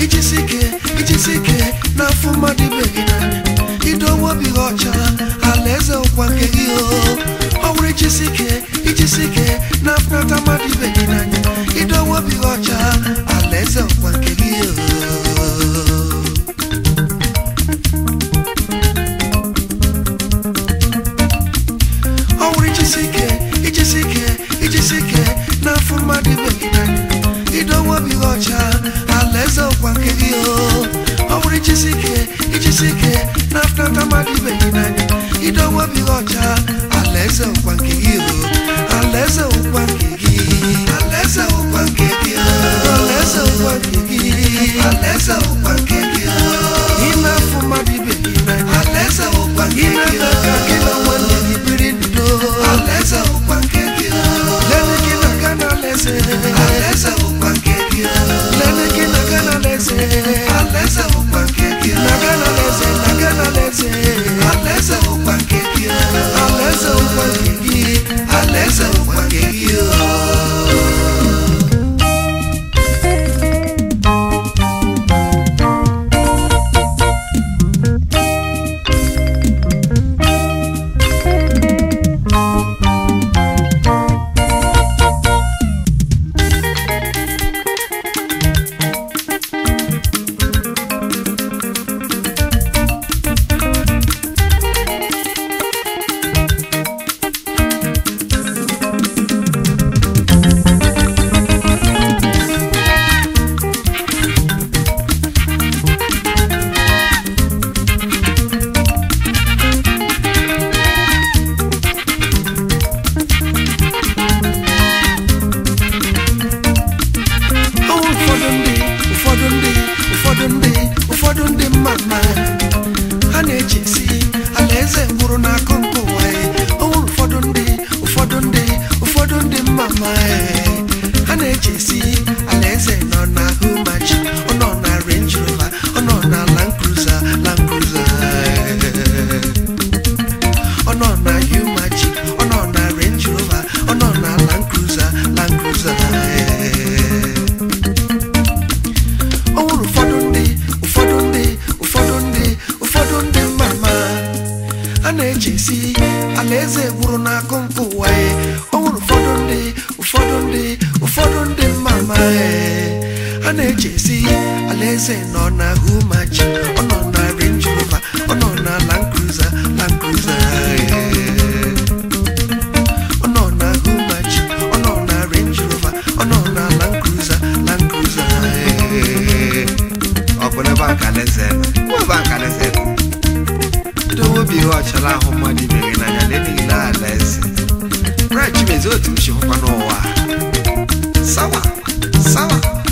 ijisi ike ijisi ike n'afọ mmadụ ibe gị n'anya idowe obi gị ọcha alaeze ụkwa nke gị o ọ bụrụ ijisi ike ijisi ike n'afọnata mmadụ ibe gị n'anya idowe obi gị ọcha alaeze ụkwa nke gị o ọ bụrụ ijisi ike ijisi ike ijisi ike n'afọ mmadụ ibe gị n'anya idowe obi gị ọcha alaeze ụkwa nke gị o ọ bụrụ ijisi ike ijisi ike n'afọ nata mmadụ ibe gị n'anya idowe obi gị ọcha alaeze ụkwa nke gị o alaeze ụkwa nke gị alaeze ụkwa nke gị o alaeze ụkwa nke gị alaeze ụkwa nke gị o ị na-afụ mmadụ ibe gị n'anya alaeze ụkwa nke gị o ka gị na nwanne gị biri n'udo alaeze ụkwa nke gị o lele gị na ga na alaeze alaeze ụkwa nke gị o lele gị na ga na alaeze alaeze ụkwa nke gị o na ga na alaeze na ga na alaeze alaeze ụkwa nke gị o alaeze ụkwa nke gị alaeze ụkwa nke gị o Ọ ụfọdụ ndị ụfọdụ ndị ụfọdụ ndị ụfọdụ ndị mma mma ha na-echesi alaeze gwụrụ n'akụ nke ụwa ya. Ọ nwere ụfọdụ ndị ụfọdụ ndị ụfọdụ ndị mma mma ha na-echesi alaeze nọ na humachi ọ nọ na range rover ọ nọ na land cruiser land cruiser ọ nọ na humachi ọ nọ na range rover ọ nọ na land cruiser land cruiser o nwere ụfọdụ ndị ụfọdụ ndị ụfọdụ ndị ụfọdụ ndị mma mma a na-echesi alaeze gwụrụ n'akụ nke ụwa ya o nwere ụfọdụ ndị ụfọdụ ndị ụfọdụ ndị mma mma a na-echesi alaeze nọ na humachi ọ nọ na range rover ọ nọ na land cruiser land cruiser ọ nọ na humachi ọ nọ na range rover ọ nọ na land cruiser land cruiser ọ bụ n'ebe a ka alaeze nọ ebe a ka alaeze nọ dowe obi ihe ọchala ahụ mmadụ ibe gị n'anya lee niile alaeze brach mezi otu m si hụkwa n'ụwa sawa sawa